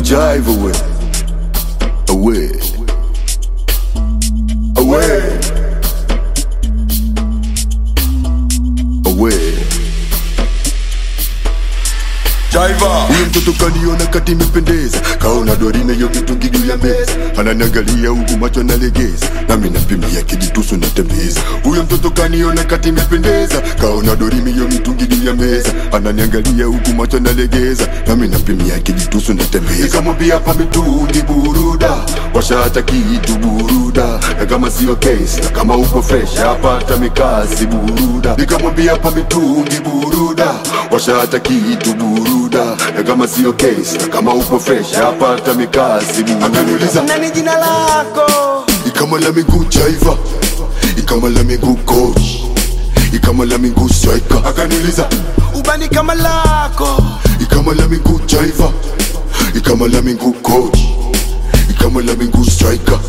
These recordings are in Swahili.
jive away, away, away, away. Jaiva Huyo mtoto kaniona kati imependeza Kaona dorime yo mitungi juu ya meza Ananiangalia huku macho nalegeza Nami napimia kijitusu natembeza Huyo mtoto kaniona kati imependeza Kaona dorime yo mitungi juu ya meza Ananiangalia huku macho nalegeza Nami napimia kijitusu natembeza Nikamwambia pa mitungi buruda Washa hata kitu buruda Na kama sio case Na kama uko fresh Hapata mikasi buruda Nikamwambia pa mitungi buruda Washa hata kitu buruda Na kama sio case Na kama uko fresh Hapata mikasi buruda Akaniuliza nani jina lako Ikama la miguu jaiva Ikama la miguu coach Ikama la miguu striker Akaniuliza ubani kama lako Ikama la miguu jaiva Ikama la miguu coach Ikama la miguu striker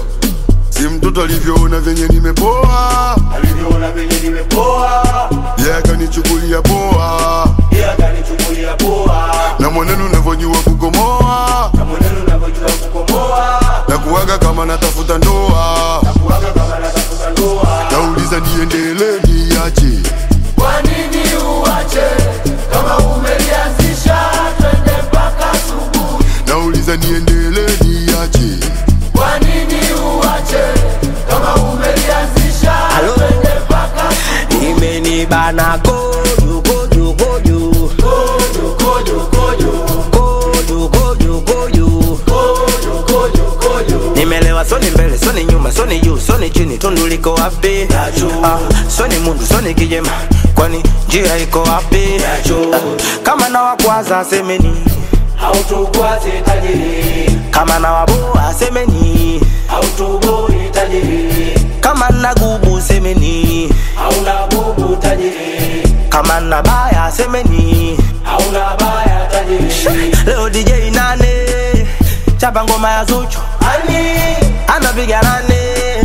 Si mtoto alivyoona venye nimepoa alivyoona venye nimepoa Yeye akanichukulia poa yeye akanichukulia poa Na mwenendo unavyojua kukomoa na mwenendo unavyojua kukomoa Na kuwaga kama natafuta ndoa kuwaga kama natafuta ndoa Nauliza niendelee niache kwa nini uache kama umelianzisha twende mpaka asubuhi Nauliza niendelee niache kwa nini uache kama umelianzisha twende mpaka imenibana kojo kojo kojo kojo kojo kojo kojo kojo kojo kojo kojo kojo nimelewa soni mbele soni nyuma soni juu soni chini tundu liko wapi ah, soni mundu soni kijema kwani njia iko wapi ah, kama na wakwaza semeni hautokwaze tajiri kama na waboa semeni hautoboi tajiri kama na gubu semeni hauna bubu tajiri kama na baya semeni hauna baya tajiri leo dj nane chapa ngoma ya zuchu ani anapiga nane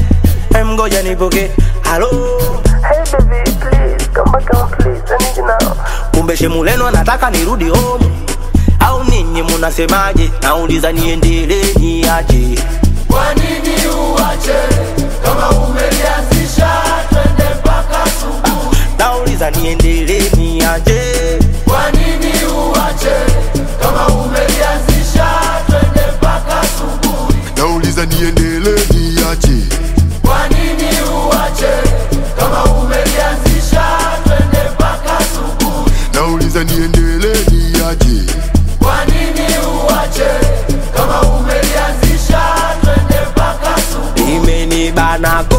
Em, ngoja nipoke halo Hey baby, please come back home, please. I need you now. kumbe shemuleno anataka nirudi home au ninyi munasemaje nauliza niendelee niaje kwa nini uache kama umelianzisha twende mpaka asubuhi nauliza niendelee niaje kwa nini uache kama umelianzisha twende mpaka asubuhi Nauliza niendelee niache kwa nini uache kama umelianzisha twende mpaka asubuhi Nauliza niendelee niache kwa nini uache kama umelianzisha twende mpaka asubuhi imenibana ko